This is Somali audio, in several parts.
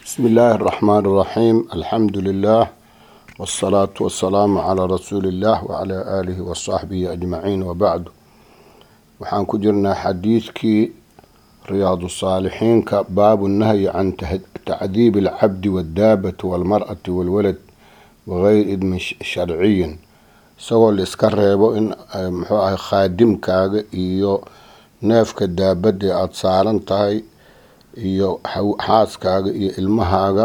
بسم الله الرحمن الرحيم الحمد لله والصلاة والسلام على رسول الله وعلى آله وصحبه أجمعين وبعد waxaan ku jirnaa xadiidkii riyaadu saalixiinka baabu nahyi can tacdiibi alcabdi waaddaabati walmar'ati walwalad wagayri idmin sharciyin isagoo la iska reebo in muxuu ahay khaadimkaaga iyo neefka daabadee aada saaran tahay iyo xaaskaaga iyo ilmahaaga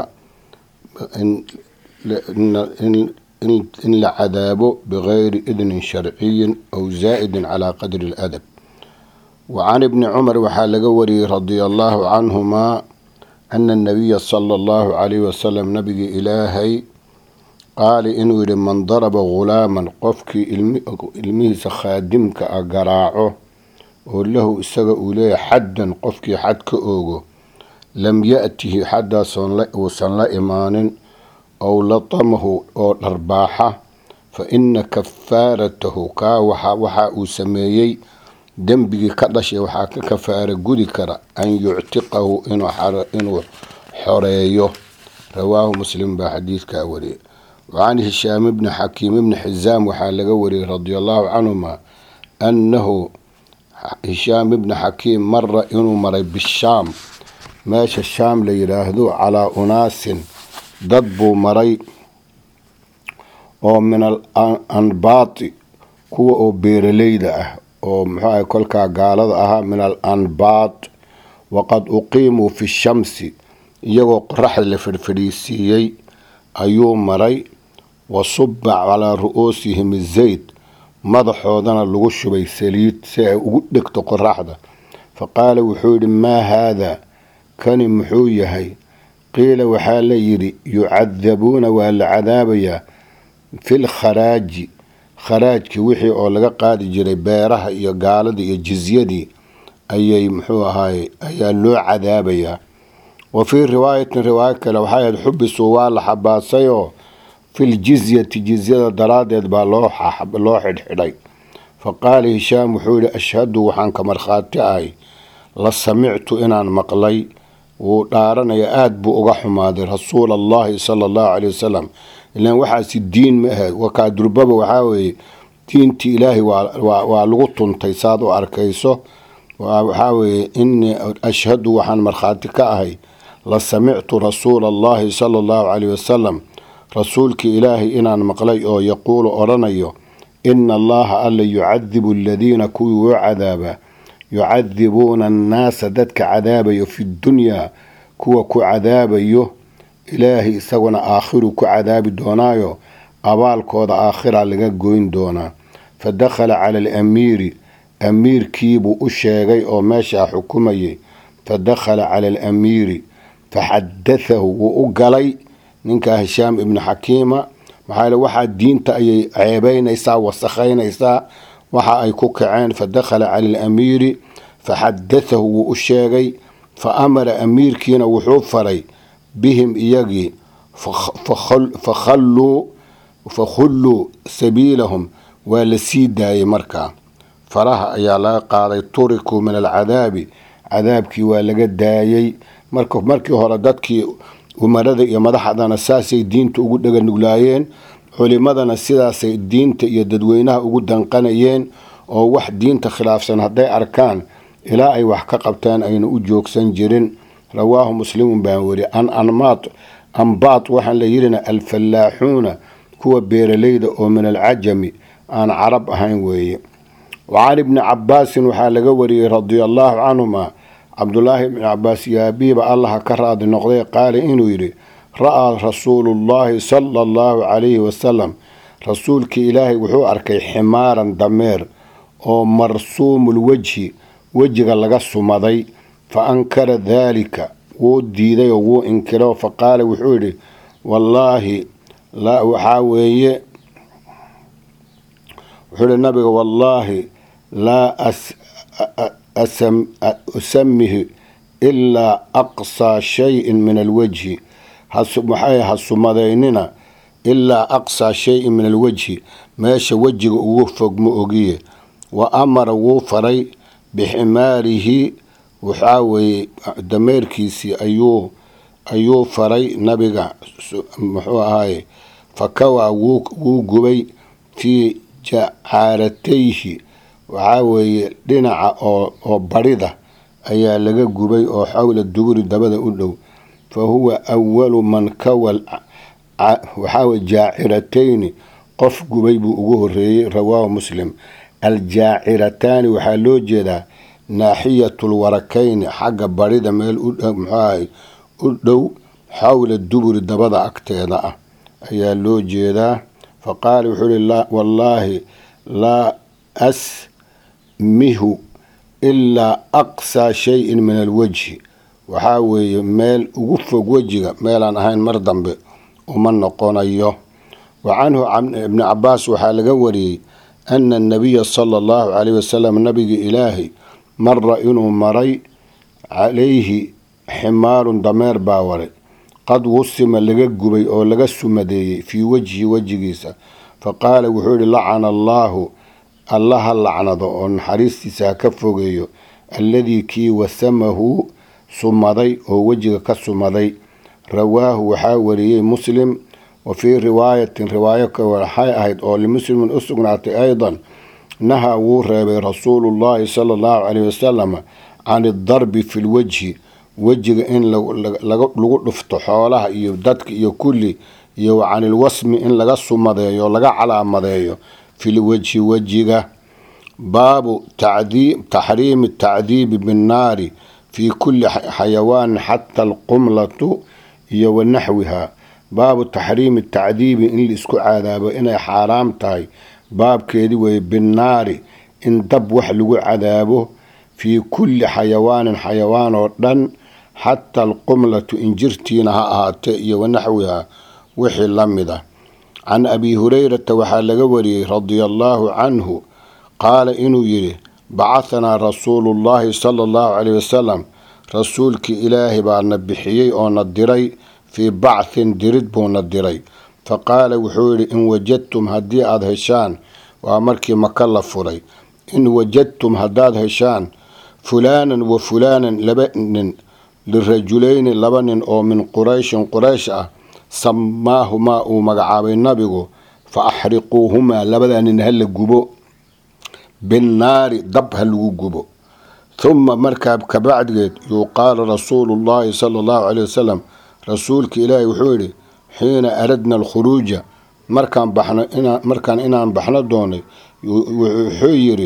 in la cadaabo bigayri idnin sharciyin aw zaa'idin calaa qadri اladab wacan ibni cumar waxaa laga wariyey radia allahu canhumaa ana anabiya sala allahu calayhi wasalam nabigii ilaahay qaali inuu yidhi man daraba ghulaaman qofkii ilmihiisa khaadimka a garaaco oo lahu isaga uu leeyahay xaddan qofkii xad ka oogo lam ya-tihi xaddaas uusan la imaanin ow latamahu oo dharbaaxa fa ina kafaaratahu kaa waxa uu sameeyey dembigii ka dhashay waxaa ka kafaara gudi kara an yuctiqahu inuu xoreeyo rawaahu muslim baa xadiidkaa wariyay wacan hishaam ibni xakiim ibni xisaam waxaa laga wariyey radia allahu canhuma annahu hishaam ibni xakiim mara inuu maray bishaam meesha shaam la yidhaahdo calaa unaasin dad buu maray oo min al anbaati kuwa oo beeraleyda ah oo muxuu ahay kolkaa gaalada ahaa min al anbaat waqad uqiimuu fi shamsi iyagoo qoraxda la fidhfidhiisiiyey ayuu maray wa suba calaa ru-uusihim zayd madaxoodana lagu shubay saliid si ay ugu dhegto qoraxda fa qaala wuxuu yidhi maa haadaa kani muxuu yahay qiila waxaa la yidhi yucadabuuna waa la cadaabayaa fil kharaaji kharaajkii wixii oo laga qaadi jiray beeraha iyo gaaladii iyo jizyadii ayay muxuu ahaay ayaa loo cadaabayaa wa fii riwaayatin riwaayo kale waxay ahayd xubisuu waa la xabaasayoo fil jizyati jizyada daraaddeed baa loo xidhxidhay fa qaala hishaam wuxuu yihi ashhadu waxaan ka markhaati ahay la samictu inaan maqlay wuu dhaaranaya aada buu uga xumaaday rasuula allahi sala allahu caley wasalam ilaan waxaasi diin ma ahayd wakaa durbaba waxaa weeye diintii ilaahay waa lagu tuntay saad u arkayso waxaa weeye inii ashhadu waxaan markhaati ka ahay la samictu rasuula allahi sala allahu caleyh wasalam rasuulkii ilaahay inaan maqlay oo yaquulu odhanayo ina allaha alla yucadibu aladiina kuwii wuu cadaabaa yucadibuuna annaasa dadka cadaabayo fi dunyaa kuwa ku cadaabayo ilaahay isaguna aakhiru ku cadaabi doonaayo abaalkooda aakhira laga goyn doonaa fa dakhala cala alamiiri amiirkiibuu u sheegay oo meeshaa xukumayay fa dakhala cala alamiiri faxadathahu wuu u galay ninkaa hishaam ibni xakiima maxaa waxaa diinta ayay ceebeynaysaa wasakhaynaysaa waxa ay ku kaceen fa dakhala cala alamiiri faxadathahu wuu u sheegay fa amara amiirkiina wuxuu faray bihim iyagii fakhulluu sabiilahum waa la sii daayay markaa faraha ayaa laga qaaday turikuu min alcadaabi cadaabkii waa laga daayay markii hore dadkii umarada iyo madaxdana saasay diinta ugu dheganuglaayeen culimadana sidaasay diinta iyo dadweynaha ugu danqanayeen oo wax diinta khilaafsan hadday arkaan ilaa ay wax ka qabtaan ayna u joogsan jirin rawaahu muslimun baan weri an anmaat ambaat waxaan la yidhina alfallaaxuuna kuwa beeraleyda oo min alcajami aan carab ahayn weeye wacan ibni cabaasin waxaa laga wariyey radia allaahu canhuma cabdulaahi ibni cabaas yaabiiba allaha ka raadi noqday qaala inuu yidhi ra-aa rasuulullaahi sala allahu calayhi wasalam rasuulkii ilaahay wuxuu arkay ximaaran dameer oo marsuumul wejhi wejiga laga sumaday fa ankara daalika wuu diiday oo wuu inkiro fa qaala wuxuu yidhi wallaahi waxaa weeye wuxuu yihi nabiga wallaahi laa usamihi ilaa aqsaa shayin min alwajhi maxay ha sumadaynina ilaa aqsaa shayin min alwajhi meesha wejiga ugu fog ma ogiye wa amara wuu faray biximaarihi waxaa weeye dameerkiisii ayuu ayuu faray nabiga muxuu ahaaye fakawaa wuu gubay fii jacaaratayhi waxaa weeye dhinaca oo barida ayaa laga gubay oo xawla duburi dabada u dhow fa huwa awalu man kawa waxaawe jaaciratayni qof gubay buu ugu horeeyey rawaahu muslim aljaacirataani waxaa loo jeedaa naaxiyatul warakayni xagga barida meel muxuahay u dhow xawla duburi dabada agteeda ah ayaa loo jeedaa fa qaala wuxuu ihi wallaahi laa asmihu ilaa aqsaa shayin min alwajhi waxaa weeye meel ugu fog wejiga meelaan ahayn mar dambe uma noqonayo wa canhu ibni cabaas waxaa laga wariyey ana anabiya sala allahu caleyh wasalam nabiga ilaahay mara inuu maray calayhi ximaarun dameer baa waray qad wusima laga gubay oo laga sumadeeyey fii wejhi wejigiisa fa qaala wuxuu yihi lacana allaahu alla ha lacnado oo naxariistiisa ha ka fogeeyo alladii kii wasamahu sumaday oo wejiga ka sumaday rawaahu waxaa wariyey muslim wa fii riwaayatin riwaayo ka waxay ahayd oo limuslimin u sugnaatay aydan naha wuu reebay rasuulullaahi sala allahu caleyhi wasalam can idarbi fi lwejhi wejiga in lagu dhufto xoolaha iyo dadka iyo kulli iyo wa can ilwasmi in laga sumadeeyo laga calaamadeeyo fi lwejhi wejiga baabu taxriimi tacdiibi binnaari fii kulli xayawaanin xata alqumlatu iyo wa naxwiha baabu taxriimi tacdiibi in laisku cadaabo inay xaaraam tahay baabkeedii weeye binnaari in dab wax lagu cadaabo fii kulli xayawaanin xayawaan oo dhan xata alqumlatu injirtiina ha ahaatee iyo wanaxwiha wixii la mid ah can abi hurayrata waxaa laga wariyey radia allaahu canhu qaala inuu yidhi bacahanaa rasuulu llaahi sala allahu caleyh wasalam rasuulkii ilaahay baa na bixiyey oo na diray fii bacthin dirid buu na diray fa qaala wuxuu yidhi in wajadtum haddii aada heshaan waa markii maka la furay in wajadtum haddaad heshaan fulaanan wa fulaanan laba nin lirajulayni laba nin oo min qurayshin quraysh ah samaahumaa uu magacaabay nabigu fa axriquuhumaa labadaa nin hala gubo binnaari dab ha lagu gubo huma markaa kabacdigeed yuqaalu rasuulu llaahi sala allahu caleyh wasalam rasuulka ilaahi wuxuu yidhi xiina aradna alkhuruuja markaan baxno markaan inaan baxno doonay wuxuu yidhi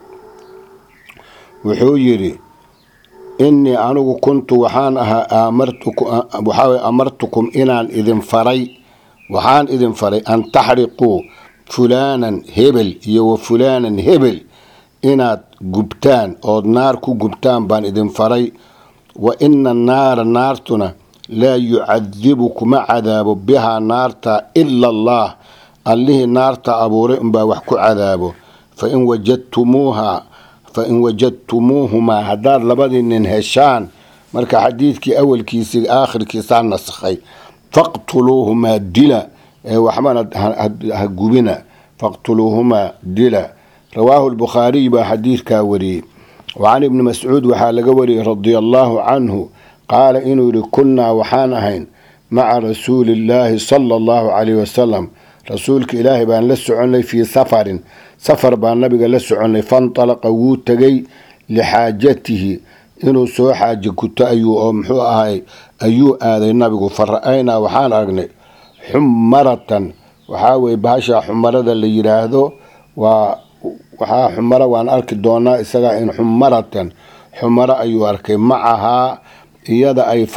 wuxuu yidhi innii anigu kuntu waxaan ahaa waxaa amartukum inaan idin faray waxaan idin faray an taxriquu fulaanan hebel iyo wa fulaanan hebel inaad gubtaan ood naar ku gubtaan baan idin faray wa ina annaara naartuna laa yucadibu kuma cadaabo bihaa naarta ila allah allihii naarta abuuray unbaa wax ku cadaabo fain wajadtumuuha fain wajadtumuuhumaa haddaad labadii nin heshaan marka xadiidkii awalkiisii aakhirkiisaa nasakhay faqtuluuhumaa dila ee waxbana ha gubina faqtuluuhumaa dila rawaahu lbukhaariy baa xadiidkaa wariyey wa can ibni mascuud waxaa laga wariyey radia allaahu canhu qaala inuu yidhi kunnaa waxaan ahayn maca rasuulillaahi sala allahu caleyhi wasalam rasuulka ilaahay baan la soconnay fii safarin safar baan nabiga la soconnay fantalaqa wuu tegay lixaajatihi inuu soo xaaje guto ayuu oo muxuu ahay ayuu aaday nabigu fa ra-aynaa waxaan aragnay xumaratan waxaa weye bahasha xumarada la yidhaahdo waa waxaa xumaro waan arki doonaa isagaa in xumaratan xumaro ayuu arkay macahaa iyada ay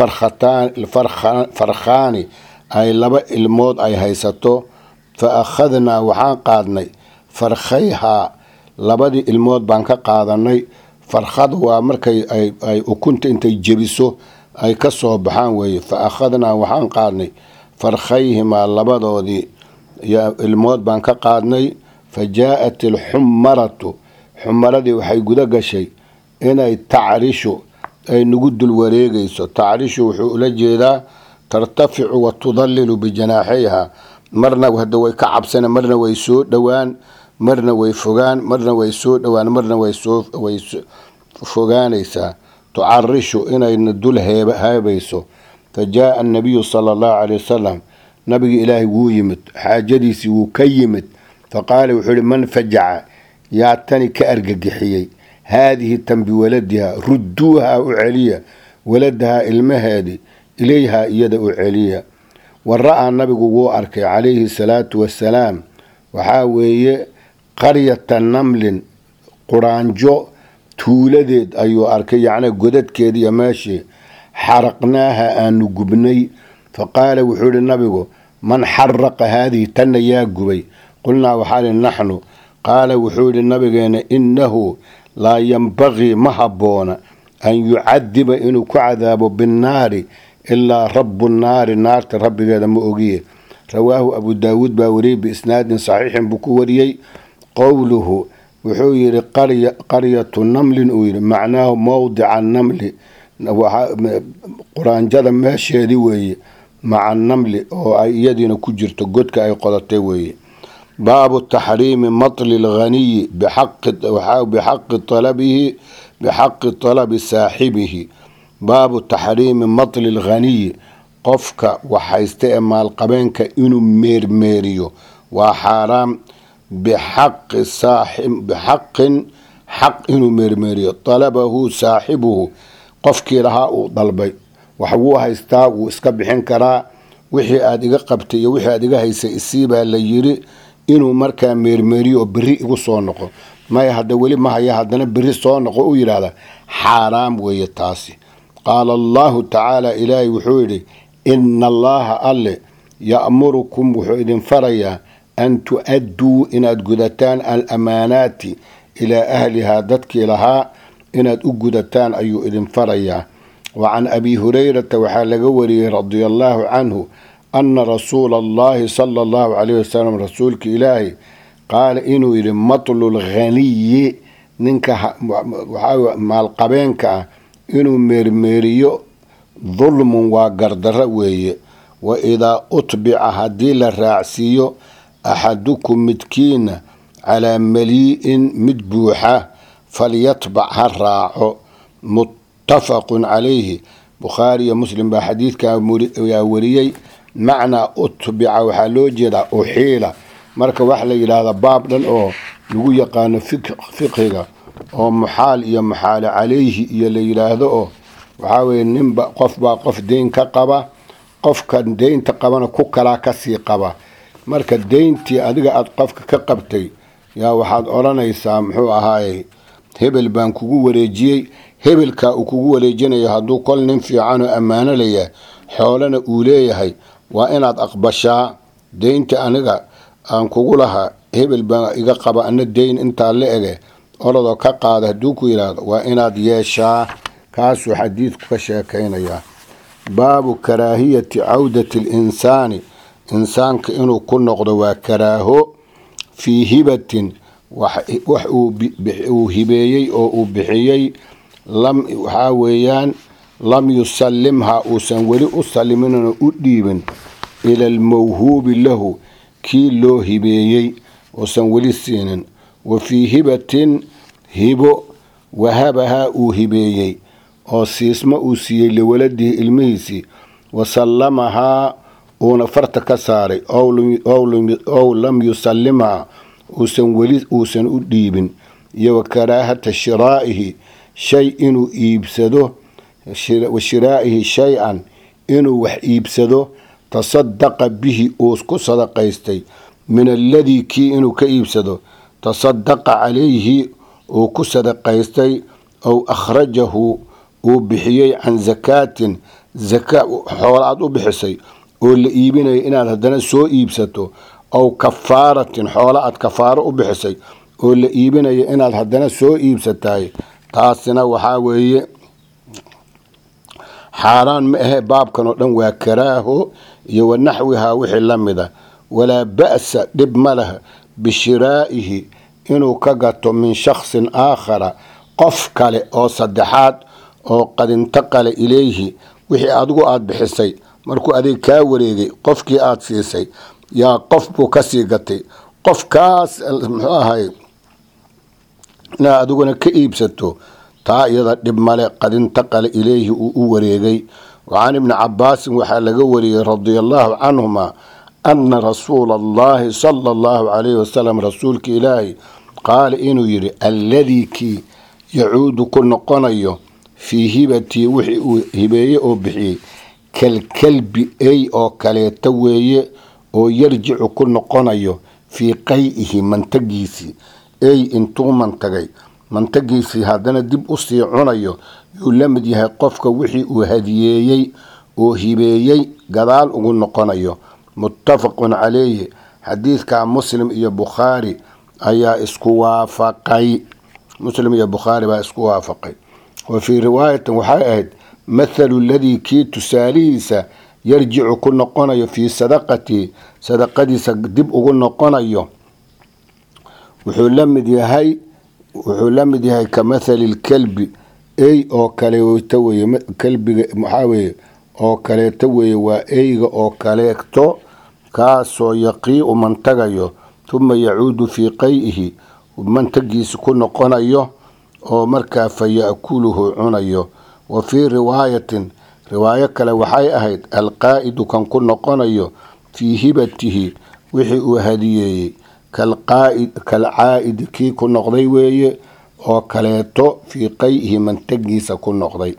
farkhaani ay laba ilmood ay haysato fa akhadnaa waxaan qaadnay farkhayhaa labadii ilmood baan ka qaadanay farkhada waa markay ay ukunta intay jebiso ay ka soo baxaan weeye fa akhadnaa waxaan qaadnay farkhayhimaa labadoodii ilmood baan ka qaadnay fa jaa-at alxumaratu xumaradii waxay guda gashay inay tacrishu ay nagu dul wareegayso tacrishu wuxuu ula jeedaa tartaficu wa tudallilu bijanaaxayha marna hadda way ka cabsana marna way soo dhowaan marna way fogaan marna way soo dhowaan marna way fogaanaysaa tucarishu inayna dul heebayso fa jaaa annabiyu sala allahu caley wasalam nabigi ilaahay wuu yimid xaajadiisii wuu ka yimid fa qaala wuxuu ihi man fajaca yaa tani ka argagixiyey haadihi tan biwaladiha rudduuha u celiya waladahaa ilmaheedii ilayhaa iyada u celiya wa ra-aa nabigu wuu arkay calayhi salaatu wasalaam waxaa weeye qaryata namlin quraanjo tuuladeed ayuu arkay yacnii godadkeediiyo meeshii xaraqnaaha aanu gubnay fa qaala wuxuu ihi nabigu man xaraqa haadihi tanna yaa gubay qulnaa waxaa ihi naxnu qaala wuxuu yidhi nabigeena innahu laa yambaqii ma habboona an yucadiba inuu ku cadaabo binnaari ilaa rabu nnaari naarta rabbigeeda ma ogiye rawaahu abu daawuud baa wariyey biisnaadin saxiixin buu ku wariyey qowluhu wuxuu yidhi qaryatu namlin uu yidhi macnaahu mowdica namli quraanjada meesheedii weeye maca namli oo ay iyadiina ku jirto godka ay qodatay weeye baabu taxriimi matli lghaniyi bixaqi talabihi bixaqi talabi saaxibihi baabu taxriimi matli lghaniyi qofka waxhaysta ee maalqabeenka inuu meermeeriyo waa xaaraam bixaqin xaq inuu meermeeriyo talabahu saaxibuhu qofkii lahaa uu dalbay wax wuu haystaa wuu iska bixin karaa wixii aada iga qabtay iyo wixii aad iga haysay isiibaa la yiri inuu markaa meermeeriyo oo beri igu soo noqo maya hadda weli ma haya haddana beri soo noqo u yidhaahda xaaraam weeye taasi qaala allahu tacaala ilaahay wuxuu yidhi ina allaha alle ya'murukum wuxuu idin farayaa an tu-adduu inaad gudataan alamaanaati ilaa ahlihaa dadkii lahaa inaad u gudataan ayuu idin farayaa wa can abi hurayrata waxaa laga wariyey radia allaahu canhu ana rasuula allahi sala allahu calayh wasalam rasuulka ilaahay qaala inuu yidhi matlu lghaniyi ninka waxaa maalqabeenka ah inuu meermeeriyo dulmun waa gardarro weeye wa idaa utbica haddii la raacsiiyo axadukum midkiina calaa malii'in mid buuxa falyatbac ha raaco muttafaqun calayhi bukhaari iyo muslim baa xadiidkaa wariyey macnaa utbica waxaa loo jeedaa uxiila marka wax la yidhaahda baab dhan oo lagu yaqaano fiqhiga oo muxaal iyo muxaalo calayhi iyo la yidhaahdo oo waxaa weye ninba qofbaa qof deyn ka qaba qofka deynta qabana ku kalaa kasii qaba marka deyntii adiga aada qofka ka qabtay yaa waxaad odhanaysaa muxuu ahaaye hebel baan kugu wareejiyey hebelkaa uu kugu wareejinayo hadduu kol nin fiican oo ammaano layahay xoolana uu leeyahay waa inaad aqbashaa deynta aniga aan kugu lahaa hebel baa iga qaba ana deyn intaa la ege orodoo ka qaada hadduu ku yidhaahdo waa inaad yeeshaa kaasuu xadiidku ka sheekaynayaa baabu karaahiyati cawdati alinsaani insaanka inuu ku noqdo waa karaaho fii hibatin wax uu hibeeyey oo uu bixiyey waxaa weeyaan lam yusallimha uusan weli u salliminoo u dhiibin ila almawhuubi lahu kii loo hibeeyey uusan weli siinin wa fii hibatin hibo wahabahaa uu hibeeyey oo siismo uu siiyey liwaladihi ilmihiisii wa sallamahaa uuna farta ka saaray ow lam yusallimhaa uusan weli uusan u dhiibin iyo wa karaahata shiraa'ihi shay inuu iibsado wa shiraa'ihi shay-an inuu wax iibsado tasadaqa bihi uu ku sadaqaystay min alladii kii inuu ka iibsado tasadaqa calayhi uu ku sadaqaystay ow akhrajahu uu bixiyey can zakaatin zaka xoola aad u bixisay oo la iibinayo inaad haddana soo iibsato ow kafaaratin xoola aad kafaaro u bixisay oo la iibinayo inaad haddana soo iibsatahay taasina waxaa weeye xaaraan ma ahe baabkan oo dhan waa karaaho iyo wa naxwihaa wixii la mida walaa ba'sa dhib ma leh bishiraa'ihi inuu ka gato min shaksin aakhara qof kale oo saddexaad oo qadintaqale ilayhi wixii adigu aada bixisay markuu adeeg kaa wareegay qofkii aada siisay yaa qof buu kasii gatay qofkaas muxuu ahay inaad adiguna ka iibsato taa iyada dhib male qadintaqale ilayhi uu u wareegay wacan ibni cabaasin waxaa laga wariyey radia allahu canhuma ana rasuula allahi sala allahu calayhi wasalam rasuulka ilaahi qaala inuu yidhi alladii kii yacuudu ku noqonayo fii hibatii wixii uu hibeeye oo bixiyey kalkalbi ey oo kaleeta weeye oo yarjicu ku noqonayo fii qay-ihi mantagiisii ey intuu mantagay mantagiisii haddana dib usii cunayo yuu la mid yahay qofka wixii uu hadiyeeyey oo hibeeyey gadaal ugu noqonayo muttafaqun calayhi xadiidka muslim iyo bukhaari ayaa isku waafaqay muslim iyo bukhaari baa isku waafaqay wa fii riwaayatin waxay ahayd mathalu ladii kii tusaalihiisa yarjicu ku noqonayo fii sadaqatii sadaqadiisa dib ugu noqonayo wuxuu la mid yahay wuxuu la mid yahay ka mathali lkalbi ey oo kaleeta weye kalbiga maxaa weye oo kaleeto weeye waa eyga oo kaleeto kaasoo yaqiicu mantagayo tuma yacuudu fii qay-ihi mantagiisi ku noqonayo oo markaa fa ya-kuluhu cunayo wa fii riwaayatin riwaayo kale waxay ahayd alqaa'idu kan ku noqonayo fii hibatihi wixii uu hadiyeeyey kalcaa'idi kii ku noqday weeye oo kaleeto fii qay-ihi mantagiisa ku noqday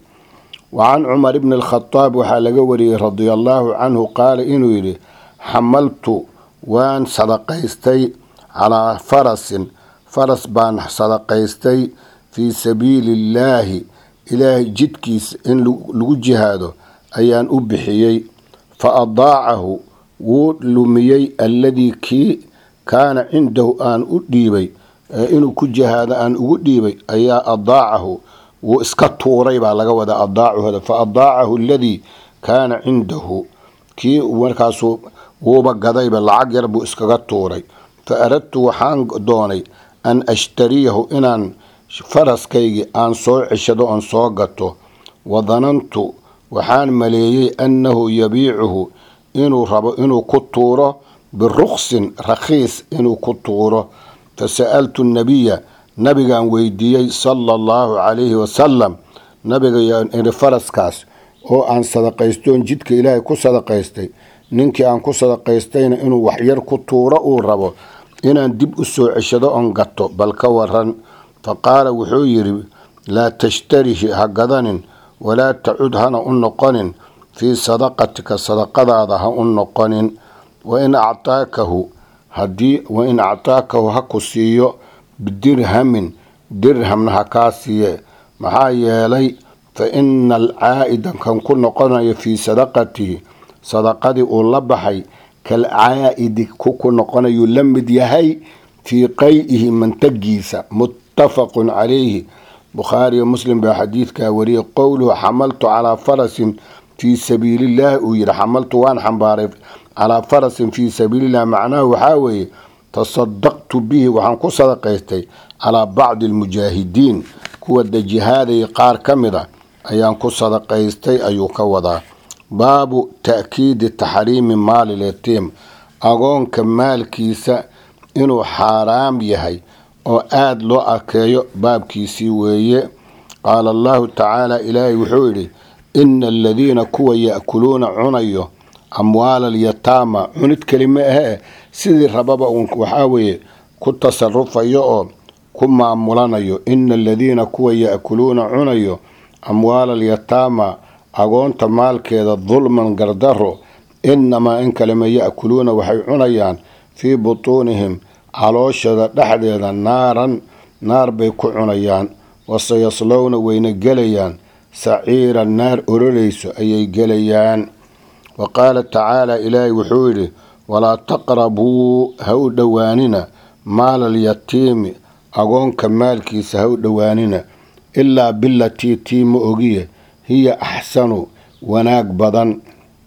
wa can cumar bni alkhadaab waxaa laga wariyey radia allaahu canhu qaala inuu yidhi xamaltu waan sadaqaystay calaa farasin faras baan sadaqaystay fii sabiili illaahi ilaahay jidkiisa in lagu jihaado ayaan u bixiyey fa adaacahu wuu lumiyey alladii kii kaana cindahu aan u dhiibay inuu ku jihaado aan ugu dhiibay ayaa adaacahu wuu iska tuuray baa laga wadaa adaacuhda fa adaacahu aladii kaana cindahu kii markaasu wuuba gadayba lacag yar buu iskaga tuuray fa aradtu waxaan doonay an ashtariyahu inaan faraskaygii aan soo ceshado oon soo gato wa danantu waxaan maleeyey annahu yabiicuhu inuu rabo inuu ku tuuro biruksin rakhiis inuu ku tuuro fa sa'altu nabiya nabigaan weydiiyey sala allahu calayhi wasalam nabiga iri faraskaas oo aan sadaqaystoon jidka ilaahay ku sadaqaystay ninkii aan ku sadaqaystayna inuu waxyar ku tuuro uu rabo inaan dib u soo ceshado oon gato bal ka waran fa qaala wuxuu yidhi laa tashtarihi ha gadanin walaa tacud hana u noqonin fii sadaqatika sadaqadaada ha u noqonin wain actaakahu hadii wain actaakahu ha ku siiyo bidirhamin dirhamna ha kaa siiye maxaa yeelay fa ina alcaa'ida kan ku noqonayo fii sadaqatihi sadaqadii uu la baxay kalcaa'idi ku ku noqonayuu la mid yahay fii qay-ihi mantagiisa muttafaqun calayhi bukhaariyo muslim baa xadiidkaa wariyay qowluhu xamaltu calaa farasin fii sabiilillahi uu yidhi xamaltu waan xambaaray calaa farasin fii sabiilillahi macnahu waxaa weeye tasadaqtu bihi waxaan ku sadaqaystay calaa bacdi almujaahidiin kuwa dajihaadaya qaar ka mid a ayaan ku sadaqaystay ayuu ka wadaa baabu ta'kiidi taxriimi maali yatiim agoonka maalkiisa inuu xaaraam yahay oo aada loo arkeeyo baabkiisii weeye qaala allahu tacaala ilaahay wuxuu yidhi ina aladiina kuwa ya'kuluuna cunayo amwaala alyataama cunid keli ma ahee sidii rababa uun waxaa weeye ku tasarufayo oo ku maamulanayo ina aladiina kuwa ya'kuluuna cunayo amwaala alyataama agoonta maalkeeda dulman gardaro inamaa in kalema ya'kuluuna waxay cunayaan fii butuunihim calooshada dhexdeeda naaran naar bay ku cunayaan waseyaslowna wayna gelayaan saciiran naar ororayso ayay gelayaan wa qaala tacaala ilaahay wuxuu yidhi walaa taqrabuu ha u dhowaanina maala alyatiimi agoonka maalkiisa ha u dhowaanina ilaa bilatii tii ma ogiye hiya axsanu wanaag badan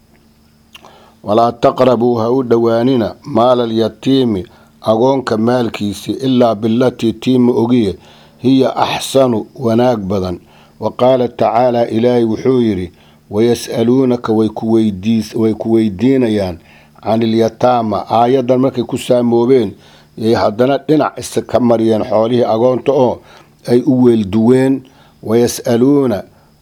walaa taqrabuu ha u dhowaanina maala alyatiimi agoonka maalkiisi ilaa bilatii tii ma ogiye hiya axsanu wanaag badan wa qaala tacaala ilaahay wuxuu yidhi wayas'aluunaka way ku weydiinayaan can ilyataama aayaddan markay ku saamoobeen yay haddana dhinac isa ka mariyeen xoolihii agoonta oo ay u weelduween wayas'aluuna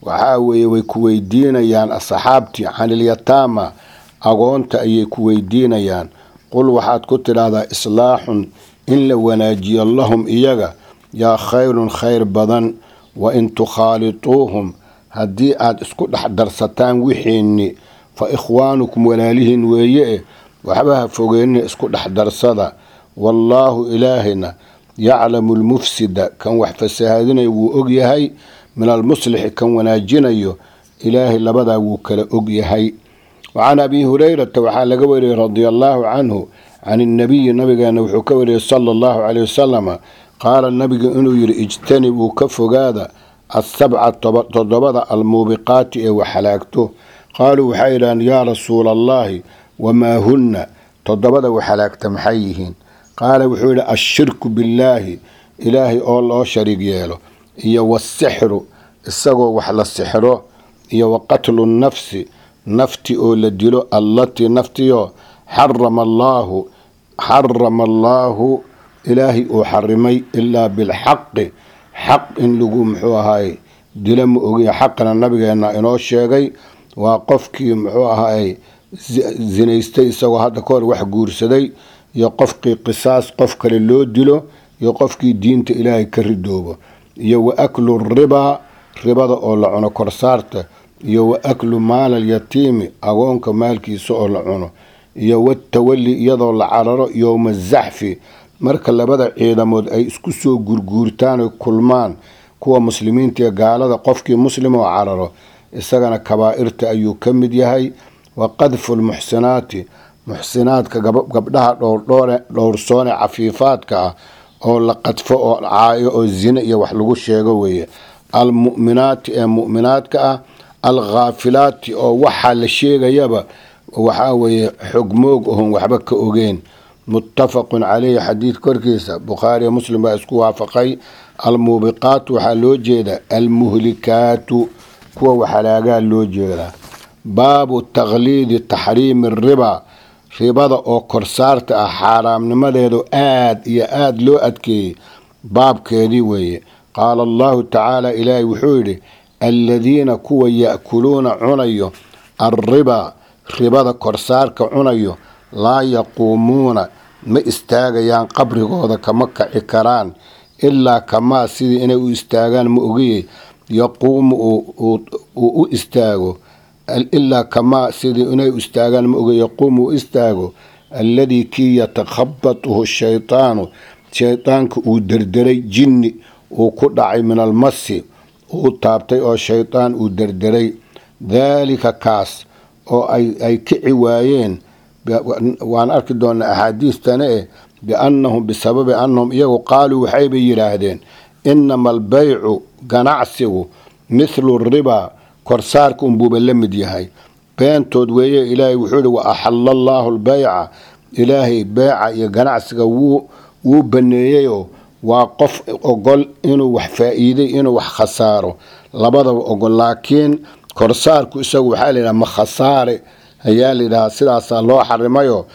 waxaa weeye way ku weydiinayaan asxaabtii canilyataama agoonta ayay ku weydiinayaan qul waxaad ku tidhaahdaa islaaxun in la wanaajiyo lahum iyaga yaa khayrun khayr badan wa in tukhaalituuhum haddii aad isku dhex darsataan wixiinni fa ikhwaanukum walaalihiin weeye waxba ha fogeynina isku dhex darsada wallaahu ilaahina yaclamu lmufsida kan wax fasahaadinaya wuu og yahay min almuslixi kan wanaajinayo ilaahay labadaa wuu kala og yahay wacan abi hurayrata waxaa laga wariyey radia allaahu canhu can innabiyi nabigeena wuxuu ka wariyey sala allahu caleyh wasalama qaala nabigu inuu yidhi ijtanibuu ka fogaada asabca toddobada almuubiqaati ee wax halaagto qaaluu waxay yidhahaan yaa rasuula allaahi wamaa hunna toddobada wax halaagta maxay yihiin qaala wuxuu yidhi ashirku billaahi ilaahay oo loo shariig yeelo iyo wasixru isagoo wax la sixro iyo wa qatlu nnafsi nafti oo la dilo allatii naftiyo xarama allaahu xarama allaahu ilaahay uu xarimay ilaa bilxaqi xaq in lagu muxuu ahaay dilo ma ogiya xaqana nabigeena inoo sheegay waa qofkii muxuu ahaay zinaystay isagoo hadda ka hor wax guursaday iyo qofkii qisaas qof kale loo dilo iyo qofkii diinta ilaahay ka ridoobo iyo wa aklu ribaa ribada oo la cuno korsaarta iyo wa aklu maalal yatiimi agoonka maalkiisa oo la cuno iyo watawali iyadoo la cararo yowma zaxfi marka labada ciidamood ay isku soo gurguurtaan oy kulmaan kuwa muslimiinta iyo gaalada qofkii muslim oo cararo isagana kabaa'irta ayuu ka mid yahay wa qadfu lmuxsinaati muxsinaadka gabdhaha dhowrsoone cafiifaadka ah oo la qadfo oo caayo oo zine iyo wax lagu sheego weeye almu'minaati ee mu'minaadka ah alkhaafilaati oo waxaa la sheegayaba waxaa weeye xogmoog ohon waxba ka ogeen muttafaqun caleyhi xadiid korkiisa bukhaariyo muslim baa isku waafaqay almuubiqaatu waxaa loo jeedaa almuhlikaatu kuwa waxalaagaa loo jeedaa baabu takhliidi taxriimi ribaa ribada oo korsaarta ah xaaraamnimadeedu aad iyo aad loo adkeeyey baabkeedii weeye qaala allahu tacaala ilaahay wuxuu yidhi aladiina kuwa ya'kuluuna cunayo alribaa ribada korsaarka cunayo laa yaquumuuna ma istaagayaan qabrigooda kama kaci karaan ilaa kamaa sidii inay u istaagaan ma ogiyey yaquumu uu u istaago ilaa kamaa sidii inay u istaagaan ma ogey yaquumu u istaago alladii kii yatakhabatuhu shaytaanu shaydaanka uu derderay jinni uu ku dhacay min almasi uu taabtay oo shaydaan uu derderay daalika kaas oo ay kici waayeen waan arki doonaa axaadiistana eh biannahum bisababi annahum iyagu qaaluu waxaybay yidhaahdeen inama albaycu ganacsigu mithlu ribaa korsaarka unbuuba la mid yahay beentood weeye ilaahay wuxuu ihi wa axalla allaahu albayca ilaahay beeca iyo ganacsiga wuu wuu baneeyeyoo waa qof ogol inuu wax faa-iiday inuu wax khasaaro labadaba ogol laakiin korsaarku isagu waxaa layidhaha ma khasaare ayaa layidhahaa sidaasaa loo xarimayo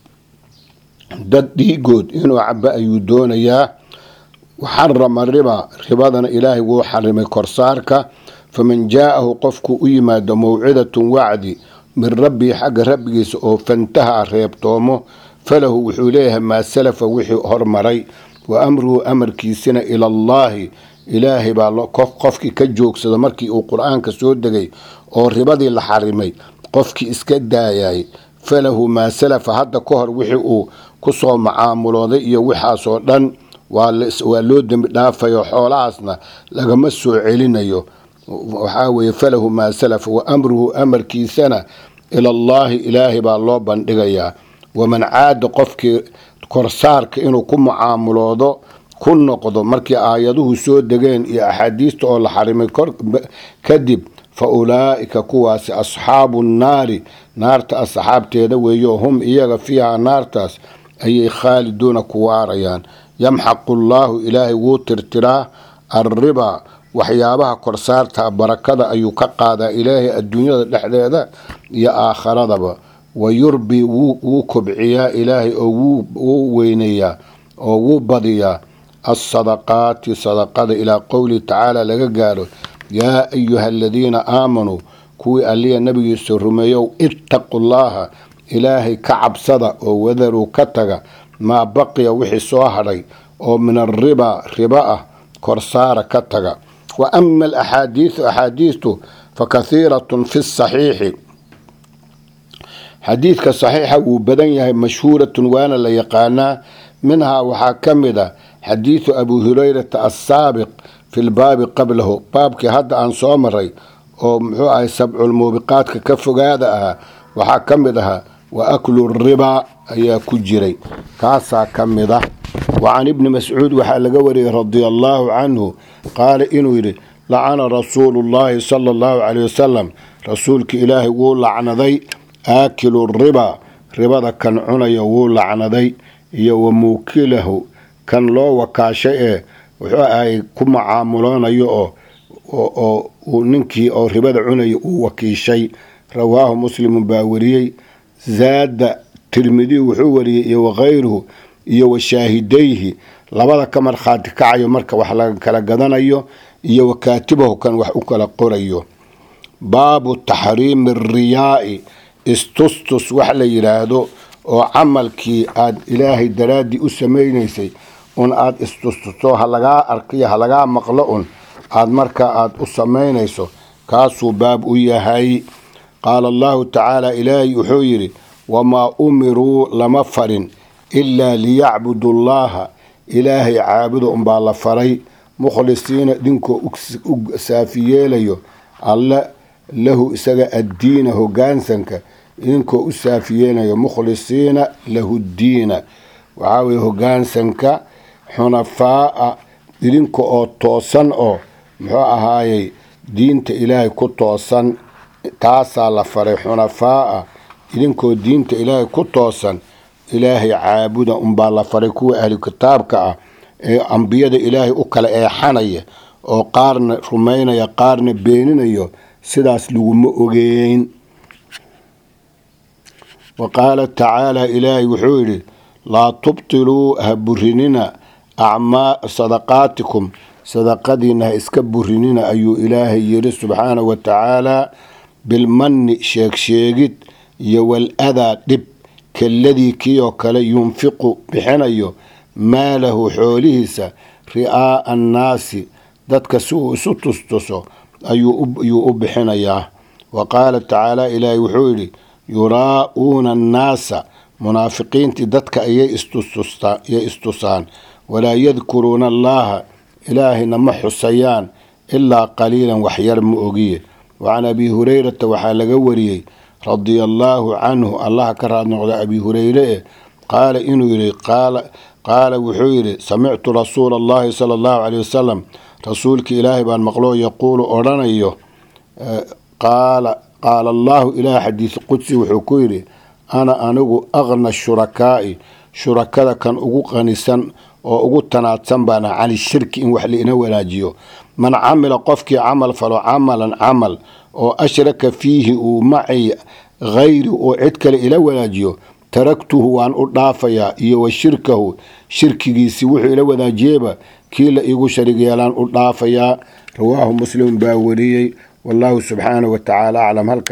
dad dhiigood inuu cabo ayuu doonayaa xarama riba ribadana ilaahay wuu xarimay korsaarka faman jaa-ahu qofku u yimaado mawcidatun wacdi min rabbii xagga rabbigiisa oo fantaha reebtoomo falahu wuxuu leeyahay maa salafa wixii hormaray wa amruhu amarkiisina ilallaahi ilaahay baa qofkii ka joogsada markii uu qur-aanka soo degay oo ribadii la xarimay qofkii iska daayay falahu maa salafa hadda ka hor wixii uu kusoo macaamulooday iyo waxaasoo dhan waa loo dembi dhaafayo xoolahaasna lagama soo celinayo waxaa weeye falahu maa salafa wa amruhu amarkiisana ilallaahi ilaahay baa loo bandhigayaa waman caada qofkii korsaarka inuu ku mucaamuloodo ku noqdo markii aayaduhu soo degeen iyo axaadiista oo la xarimay kadib fa ulaa'ika kuwaasi asxaabu nnaari naarta asxaabteeda weeyo hum iyaga fiiha naartaas ayay khaaliduuna ku waarayaan yamxaqu llaahu ilaahay wuu tirtiraa alribaa waxyaabaha korsaarta barakada ayuu ka qaadaa ilaahay adduunyada dhexdeeda iyo aakharadaba wa yurbi wuu kobciyaa ilaahay oo wuu weynayaa oo wuu badiyaa alsadaqaati sadaqada ilaa qowlihi tacaala laga gaaro yaa ayuha aladiina aamanuu kuwii alliya nabigiisa rumeeyow ittaqu llaaha ilaahay ka cabsada oo wadaruu ka taga maa baqiya wixii soo hadhay oo min arriba riba ah korsaara ka taga wa ama alaxaadiisu axaadiistu fa kahiiratun fi saxiixi xadiidka saxiixa wuu badan yahay mashhuuratun waana la yaqaanaa minhaa waxaa ka mid a xadiidu abii hurayrata assaabiq fi lbaabi qablahu baabkii hadda aan soo maray oo muxuu ahay sabculmuubiqaadka ka fogaada ahaa waxaa ka mid ahaa wa aklu ribaa ayaa ku jiray kaasaa ka mid ah wa can ibni mascuud waxaa laga wariyey radia allaahu canhu qaala inuu yidhi lacana rasuulu llaahi sala allahu caleyh wasalam rasuulka ilaahay wuu lacnaday aakilu ribaa ribada kan cunaya wuu lacnaday iyo wa muukilahu kan loo wakaashay ee wuxuu ahay ku macaamuloonayo oo oo uu ninkii oo ribada cunaya uu wakiishay rawaahu muslimun baa wariyey zaada tirmidiy wuxuu wariyey iyo wakayruhu iyo wa shaahidayhi labada ka markhaati kacayo marka wax laga kala gadanayo iyo wa kaatibahu kan wax u kala qorayo baabu taxriimi riyaai istustus wax la yidhaahdo oo camalkii aada ilaahay daraaddii u samaynaysay un aada istustusto ha lagaa arkiyo ha lagaa maqlo un aada markaa aada u samaynayso kaasuu baab u yahay qaala allahu tacaala ilaahay wuxuu yidhi wamaa umiruu lama farin ilaa liyacbudu llaaha ilaahay caabuda unbaa la faray mukhlisiina dhinkoo u saafi yeelayo alle lahu isaga addiina hogaansanka idinkoo u saafi yeelayo mukhlisiina lahu ddiina waxaa weye hogaansanka xunafaa'a idinka oo toosan oo muxuu ahaayey diinta ilaahay ku toosan taasaa la faray xunafaa'a idinkoo diinta ilaahay ku toosan ilaahay caabuda unbaa la faray kuwa ahlu kitaabka ah ee ambiyada ilaahay u kala eexanaya oo qaarna rumaynaya qaarna beeninayo sidaas laguma ogeyn wa qaala tacaala ilaahay wuxuu yidhi laa tubtiluu ha burinina acmaa sadaqaatikum sadaqadiina ha iska burinina ayuu ilaahay yidhi subxaanahu wa tacaalaa bilmanni sheegsheegid iyo wal adaa dhib kaladii kii oo kale yunfiqu bixinayo maalahu xoolihiisa ri'aa'a annaasi dadka si uu isu tustuso ayuu u bixinayaa wa qaala tacaala ilaahay wuxuu yidhi yuraa'uuna annaasa munaafiqiintii dadka ayay istusaan walaa yadkuruuna allaaha ilaahayna ma xusayaan ilaa qaliilan waxyar ma ogiye wacan abii hurayrata waxaa laga wariyey radia allaahu canhu allaha ka raad noqda abii hureyre eh qaala inuu yidhi qaala wuxuu yidhi samictu rasuula allahi sala allahu caleyh wasalam rasuulka ilaahay baan maqloo yaquulu odhanayo qaala allaahu ilaah xadiis qudsi wuxuu ku yidhi ana anigu aqna shurakaa'i shurakada kan ugu qanisan oo ugu tanaadsan baana cani shirki in wax laina wanaajiyo man camila qofkii camal falo camalan camal oo ashraka fiihi uu macay hayri oo cid kale ila wanaajiyo taragtuhu waan u dhaafayaa iyo wa shirkahu shirkigiisii wuxuu ila wanaajiyeyba kii la iigu sharig yeelaan u dhaafayaa rawaahu muslim baa wariyey wallahu subxaanahu wa tacaala aclam halka